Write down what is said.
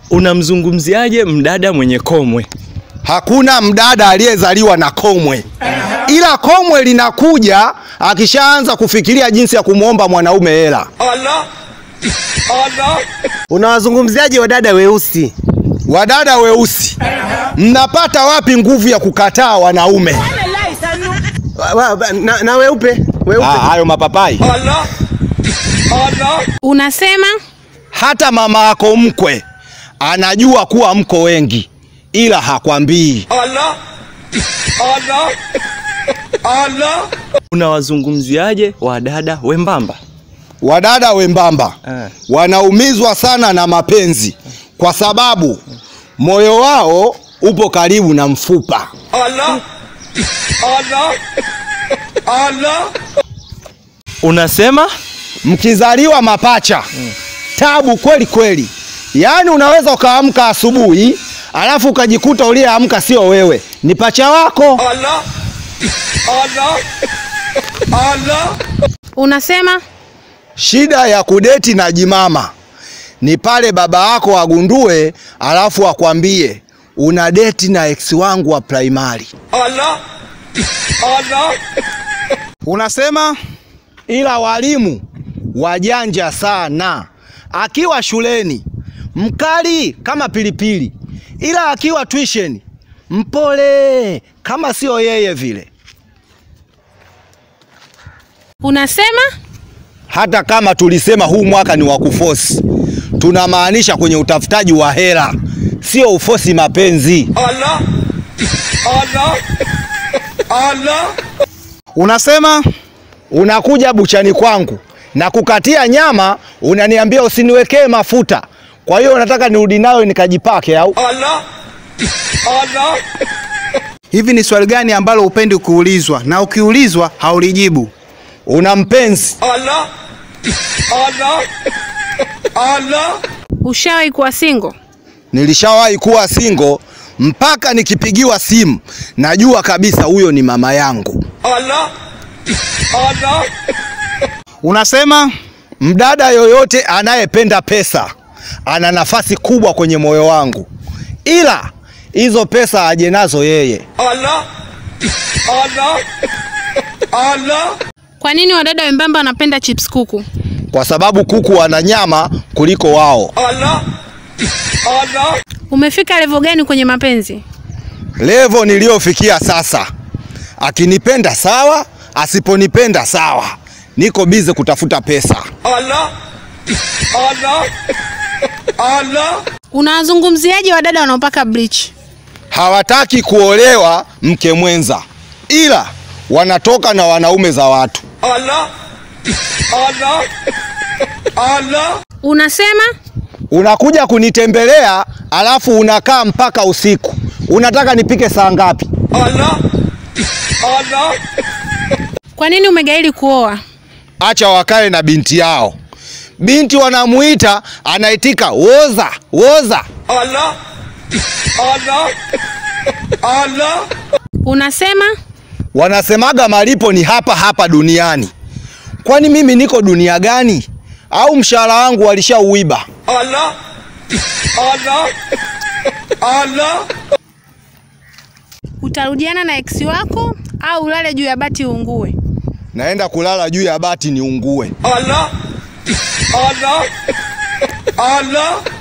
Unamzungumziaje mdada mwenye komwe? Hakuna mdada aliyezaliwa na komwe, ila komwe linakuja akishaanza kufikiria jinsi ya kumwomba mwanaume hela. Unawazungumziaje wadada weusi? Wadada weusi, mnapata wapi nguvu ya kukataa wanaume? Wa- wa- na, na weupe weupe Ah, hayo mapapai. Unasema Hata mama yako mkwe anajua kuwa mko wengi, ila hakwambii. Unawazungumziaje wadada wembamba? Wadada wembamba Eh. wanaumizwa sana na mapenzi kwa sababu moyo wao upo karibu na mfupa. Unasema Mkizaliwa mapacha tabu kweli kweli, yaani unaweza ukaamka asubuhi alafu ukajikuta uliyeamka sio wewe, ni pacha wako. unasema Shida ya kudeti na jimama ni pale baba yako agundue, alafu akwambie una deti na ex wangu wa primary. unasema Ila walimu wajanja sana, akiwa shuleni mkali kama pilipili, ila akiwa tuition mpole kama sio yeye vile. unasema Hata kama tulisema huu mwaka ni wa kufosi, tunamaanisha kwenye utafutaji wa hela, sio ufosi mapenzi. unasema Unakuja buchani kwangu na kukatia nyama, unaniambia usiniwekee mafuta, kwa hiyo unataka nirudi nayo nikajipake au? hivi ni swali gani ambalo upendi kuulizwa na ukiulizwa haulijibu? Una mpenzi? ushawahi kuwa single? Nilishawahi kuwa single mpaka nikipigiwa simu najua kabisa huyo ni mama yangu. Unasema Mdada yoyote anayependa pesa ana nafasi kubwa kwenye moyo wangu, ila hizo pesa aje nazo yeye. Kwa nini wadada wembamba wanapenda chips kuku? kwa sababu kuku wana nyama kuliko wao. Umefika level gani kwenye mapenzi? Levo niliyofikia sasa, akinipenda sawa, asiponipenda sawa, niko bize kutafuta pesa. Unawazungumziaje wadada wanaopaka bleach? Hawataki kuolewa mke mwenza, ila wanatoka na wanaume za watu. Unasema Unakuja kunitembelea alafu unakaa mpaka usiku. Unataka nipike saa ngapi? kwa nini umegaili kuoa? Acha wakae na binti yao. Binti wanamuita, anaitika woza woza. Unasema Wanasemaga malipo ni hapa hapa duniani. Kwani mimi niko dunia gani? Au mshahara wangu walishauiba? utarudiana na ex wako au ulale juu ya bati uungue? Naenda kulala juu ya bati niungue. Allah Allah Allah